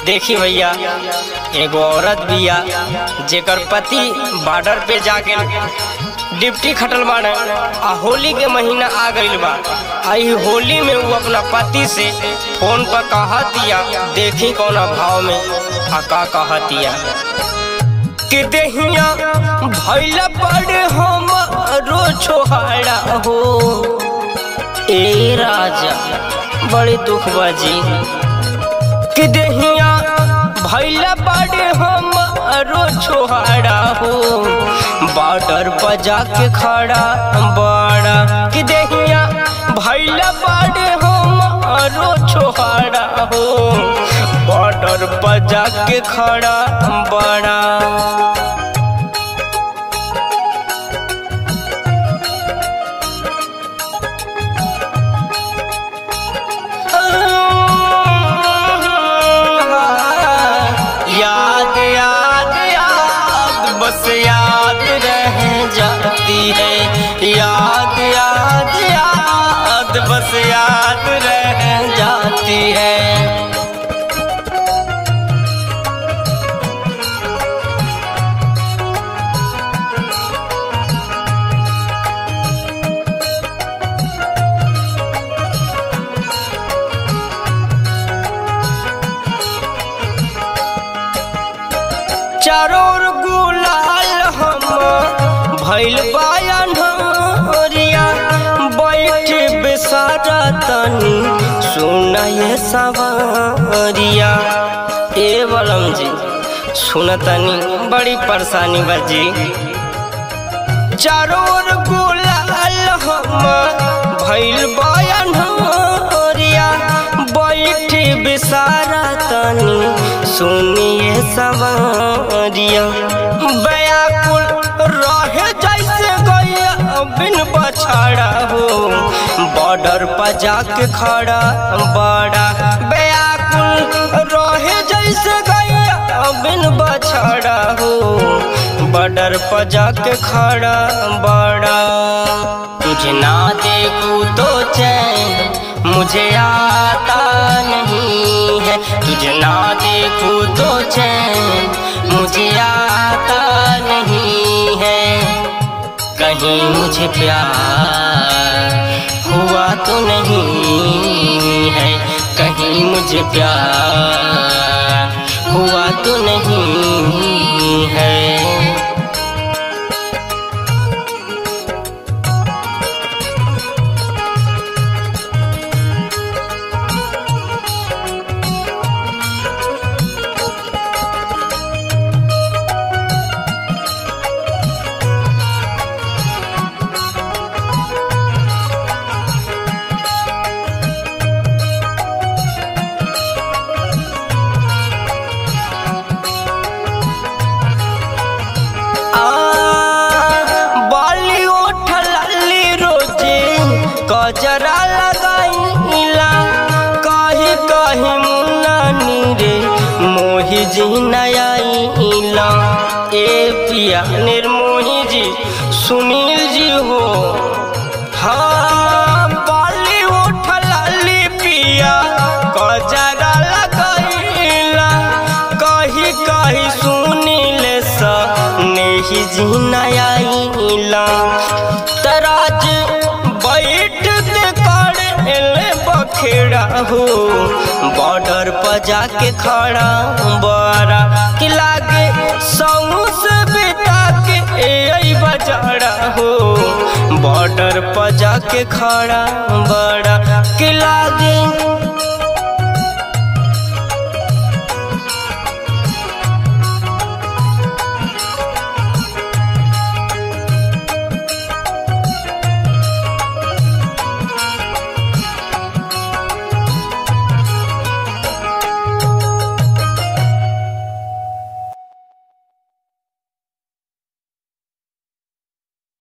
देखी भैया एगो औरत बिया जेकर पति बॉर्डर पे जाके डिप्टी खटल बाड़े आ होली के महीना आ गइल बा आ ई होली में वो अपना पति से फोन पर कहतिया देखी कौना भाव में आ का कहतिया कि देहिया भैला बड़े हम रो छोहाड़ा हो ए राजा बड़े दुख बाजी कि देहिया भैला बड़े हम रो छोहाड़ा हो बॉर्डर पर जाके खड़ा बड़ा कि देहिया भैला बड़े हम रो छोहाड़ा हो बॉर्डर पर जाके खड़ा बड़ा याद याद याद बस याद रह जाती है याद याद याद बस याद रह जाती है चारों ओर गुलाल हम भैल बायनरिया बैठ बेसारा तनी सुना ये सवारिया ए बलम जी सुन तनी बड़ी परेशानी बजी चारों ओर गुलाल हम भैल बायनरिया बैठ बेसारा तनी सुनिए सवारिया व्याकुल रहे जैसे गैया बिन बछड़ा हो बॉर्डर पर जाके खड़ा बड़ा व्याकुल रहे जैसे गैया बिन बछड़ा हो बॉर्डर पर जाके खड़ा बड़ा तुझे ना देखूं तो चैन मुझे आता नहीं है तुझे ना देखूं तो चैन मुझे आता नहीं है कहीं मुझे प्यार हुआ तो नहीं है कहीं मुझे प्यार हुआ तो नहीं है बाली उठली रोजे कजरा लगाईला कही कही मुन्नानी रे मोही जी नयाईला ए पिया निर्मोही जी सुनील जी हो हाँ बाली उठली पिया कजरा लगाईला कही कही सुनील सा नेही जी नयाईला तराज बैठ के करे बखेड़ा हो बॉर्डर पर जाके खड़ा बड़ा कि लागे सौ से बेटा के ए बजाड़ा हो बॉर्डर पर जाके खड़ा बड़ा कि लागे